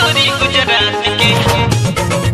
छोरी गुजरात के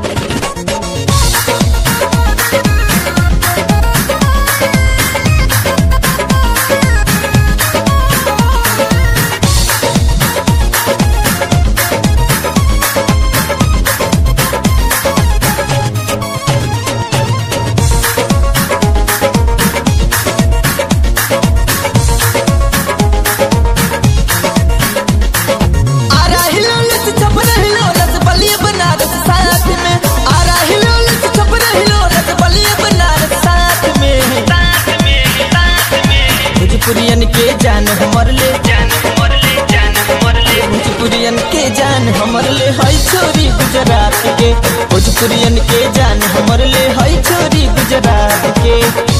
आरा हिलोलत छपर हिलोलत बलिए बनारस साथ में आरा हिलोलत छपर हिलोलत बलिए बनारस साथ में साथ में साथ में भोजपुरियन के जान हमर ले जान हमर ले जान हमर ले भोजपुरियन के जान हमर ले हई छोरी गुजरात के भोजपुरियन के जान हमर ले हई छोरी गुजरात के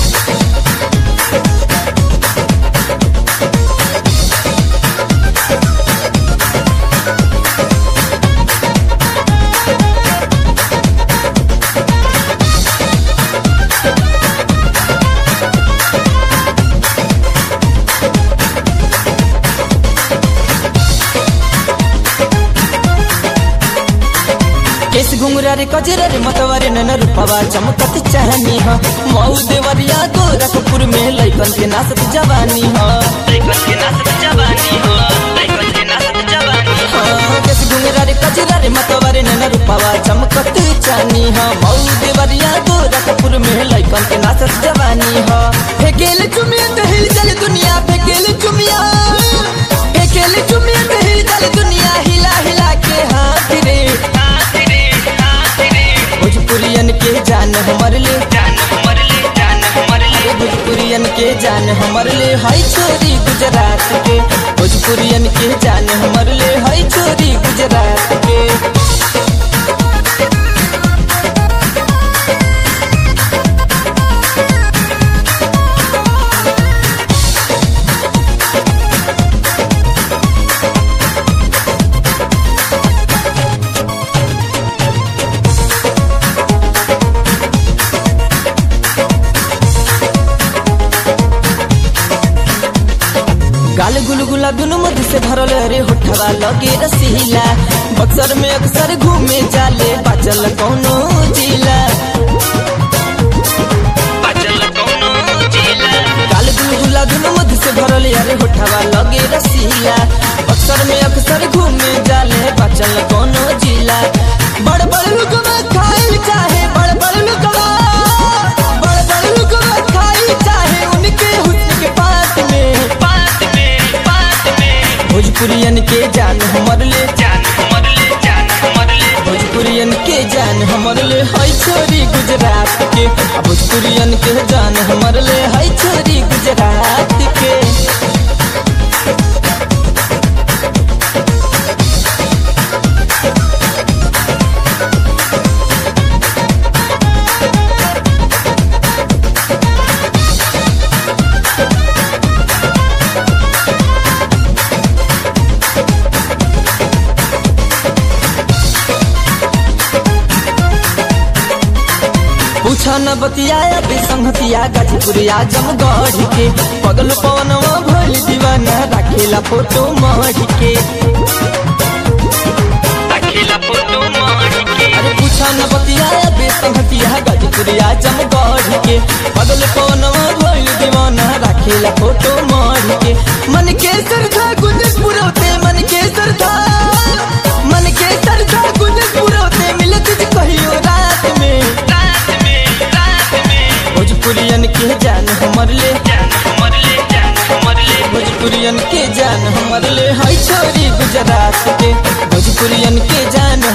केस घुंगरा रे कजरा रे मतवारे नन रूपवा चमकत चाहनी ह मऊ देवरिया गोरखपुर में लइकन के नाचत जवानी ह लइकन के नाचत जवानी हो लइकन के नाचत जवानी हो हाँ, केस घुंगरा रे कजरा रे मतवारे नन रूपवा चमकत चाहनी ह मऊ देवरिया गोरखपुर में लइकन के नाचत जवानी ह फेकेल चुमिया तो हिल चल दुनिया फेकेल चुमिया फेकेल चुमिया तो हिल चल दुनिया हिला हिला के हाथ रे हाथ रे हाथ रे भोजपुरियन के जान हमर ले जान हमर ले जान हमर ले भोजपुरियन के जान हमर ले हई छोरी गुजरात के भोजपुरियन के जान हमर ले हई छोरी गुजरात के गाल गुलगुला दुनु मध से भरल रे होठवा लगे रसीला बक्सर में अक्सर घूमे जाले बाचल कौनो जिला बचल कोनो जिला गाल गुलगुला दुनु मध से भरल रे होठवा लगे रसीला बक्सर में अक्सर घूमे जाले बाचल कौनो जिला बड़ बड़ लुकवा खाइल चाहे बड़ बड़ लुकवा बड़ बड़ लुकवा खाइल चाहे उनके हुस्न के पास में बात में बात में भोजपुरियन के जान हमर ले जान हमर ले जान हमर ले भोजपुरियन के जान हमर ले हई छोरी गुजरात के आ भोजपुरियन के जान हमर ले हई छोरी गुजरात के पूछा न बतियाया बेसंगतिया गाजीपुरिया जमगढ़ के पगल पवनवा भइल दीवाना राखेला फोटो मढ़ के अकेला फोटो मार के अरे पूछा न बतियाया बेसंगतिया गाजीपुरिया जमगढ़ के पगल पवनवा भइल दीवाना राखेला फोटो मढ़ के मन के सरधा गुंजस पुरौते मन के सरधा मन के सरधा गुंजस पुरौते मिलत जी कहियो रात में रात में रात में भोजपुरियन के जान हमर ले जान हमर ले जान हमर ले भोजपुरियन के जान हमर ले हई छोरी गुजरात के भोजपुरियन के जान